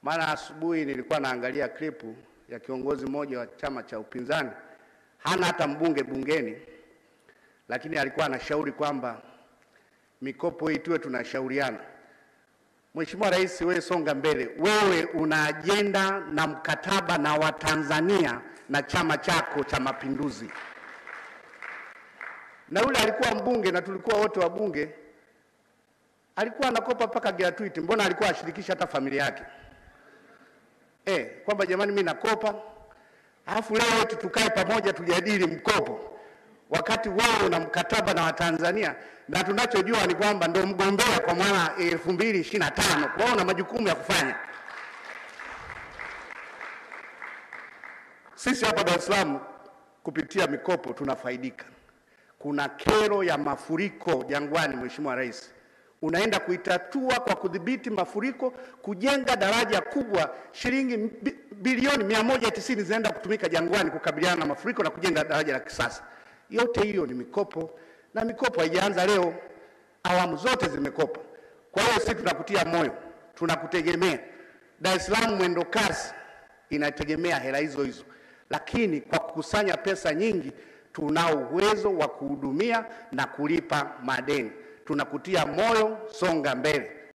Maana asubuhi nilikuwa naangalia klipu ya kiongozi mmoja wa chama cha upinzani, hana hata mbunge bungeni, lakini alikuwa anashauri kwamba mikopo hii tuwe tunashauriana. Mheshimiwa Rais, wewe songa mbele, wewe una ajenda na mkataba na Watanzania na chama chako cha Mapinduzi, na yule alikuwa mbunge na tulikuwa wote wabunge, alikuwa anakopa mpaka gratuity. Mbona alikuwa ashirikisha hata familia yake eh, kwamba jamani, mimi nakopa, alafu leo eti tukae pamoja tujadili mkopo, wakati wewe una mkataba na Watanzania na tunachojua ni kwamba ndo mgombea kwa mwana elfu mbili ishirini na tano kwa hiyo una majukumu ya kufanya. Sisi hapa Dar es Salaam kupitia mikopo tunafaidika. Kuna kero ya mafuriko Jangwani, Mheshimiwa Rais, unaenda kuitatua kwa kudhibiti mafuriko, kujenga daraja kubwa, shilingi bi- bilioni mia moja tisini zinaenda kutumika Jangwani kukabiliana na mafuriko na kujenga daraja la kisasa. Yote hiyo ni mikopo, na mikopo haijaanza leo, awamu zote zimekopa. Kwa hiyo sisi tunakutia moyo, tunakutegemea. Dar es Salaam mwendo kasi inategemea hela hizo hizo, lakini kwa kukusanya pesa nyingi tunao uwezo wa kuhudumia na kulipa madeni. Tunakutia moyo, songa mbele.